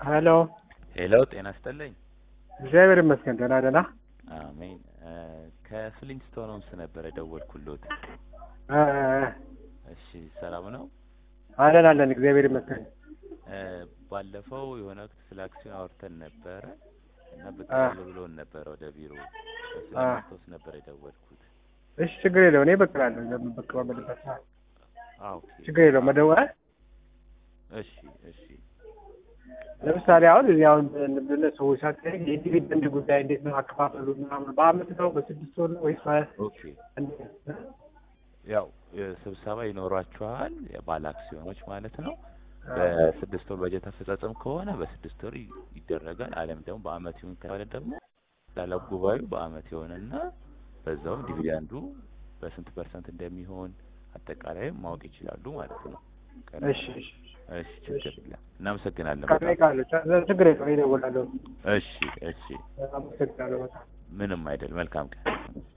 ሄሎ ሄሎ ጤና ይስጥልኝ። እግዚአብሔር ይመስገን ደህና ደህና። አሜን። ከፍሊንስቶን ሆምስ ነበር የደወልኩሎት። እ እሺ ሰላም ነው? አለን አለን እግዚአብሔር ይመስገን። እ ባለፈው የሆነ ወቅት ስለ አክሲዮን አውርተን ነበረ እና ብቅ አ በሉ ብሎን ነበረ ወደ ቢሮ እሱ አ ለማስታወስ ነበር የደወልኩት። እሺ ችግር የለው እኔ ብቅ እላለሁ ለምን ብቅ በምልበት ሰዓት አዎ ኦኬ። ችግር የለው መደወል እሺ እሺ ለምሳሌ አሁን እዚህ አሁን ብለ ሰዎች ሳትሄድ የዲቪደንድ ጉዳይ እንዴት ነው አከፋፈሉ ምናምን በአመት ነው በስድስት ወር ነው ወይስ በ- ኦኬ። እንዴት ነው? ያው ስብሰባ ይኖሯችኋል የባለ አክሲዮኖች ማለት ነው። አ በስድስት ወር በጀት አፈጻጸም ከሆነ በስድስት ወር ይ- ይደረጋል። አለም ደግሞ በአመት ይሁን ከተባለ ደግሞ ላላ ጉባኤው በአመት የሆነና በዛውም ዲቪደንዱ በስንት ፐርሰንት እንደሚሆን አጠቃላይ ማወቅ ይችላሉ ማለት ነው። ቀድሞ እሺ እሺ እሺ፣ ችግር የለም። እናመሰግናለን በቃ በጣም እጠይቃለሁ። ችግር የለው እኔ እደውላለሁ። እሺ፣ እሺ፣ አመሰግናለሁ በጣም ምንም አይደል። መልካም ቀን